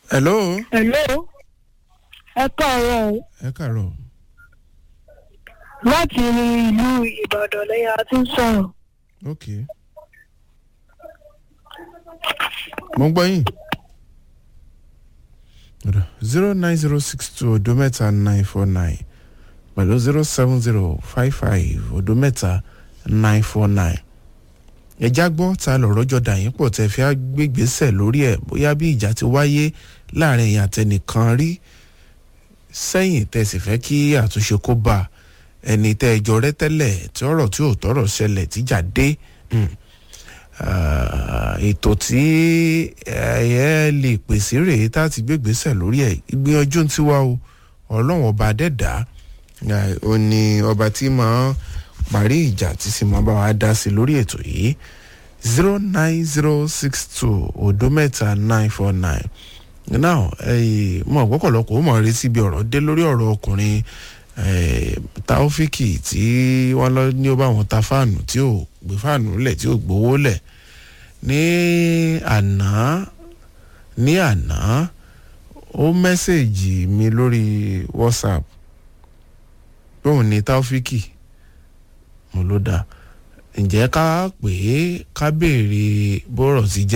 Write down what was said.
hello. hello ẹ káàárọ̀ o. ẹ kàárọ̀. láti ìlú ìbàdàn lẹ́yìn a ti ń sọ̀rọ̀. ok. mo ń gbọ́ yín. zero nine zero six two odo mẹ́ta nine four nine pẹ̀lú zero seven zero five five odo mẹ́ta nine four nine. ẹja gbọ́ ta lọ̀rọ̀ jọ dà yín pọ̀ tẹ́ fi á gbégbèsè lórí ẹ̀ bóyá bí ìjà ti wáyé láàrin èèyàn àtẹnìkan rí sẹ́yìn tẹ́ sì fẹ́ kí àtúnṣe kó bá ẹni tẹ́ ẹjọ́ rẹ tẹ́lẹ̀ tí ọ̀rọ̀ tí ò tọ̀rọ̀ ṣẹlẹ̀ tíjà dé ètò tí ẹ lè pèsè rèé tá a ti gbégbèsè lórí ẹ̀ ìgbìyànjú ti wá o ọlọ́run ọba dẹ́dá ó ní ọba tí máa parí ìjà tí sì máa bá wa dá sí lórí ètò yìí zero nine zero six two odo mẹ́ta nine four nine now mo ọ̀pọ̀lọpọ̀ ó mọ̀ rí síbi ọ̀rọ̀ dé lórí ọ̀rọ̀ ọkùnrin taofiki tí wọ́n lọ ní ó bá wọn ta fáànù tí ò gbé fáànù lẹ̀ tí ò gbowó lẹ̀ ní àná ní àná ó mẹ́sẹ̀gì mi lórí whatsapp bóun ní taofiki mo ló dáa ǹjẹ́ ká pè é ká béèrè bọ́rọ̀ ti jẹ́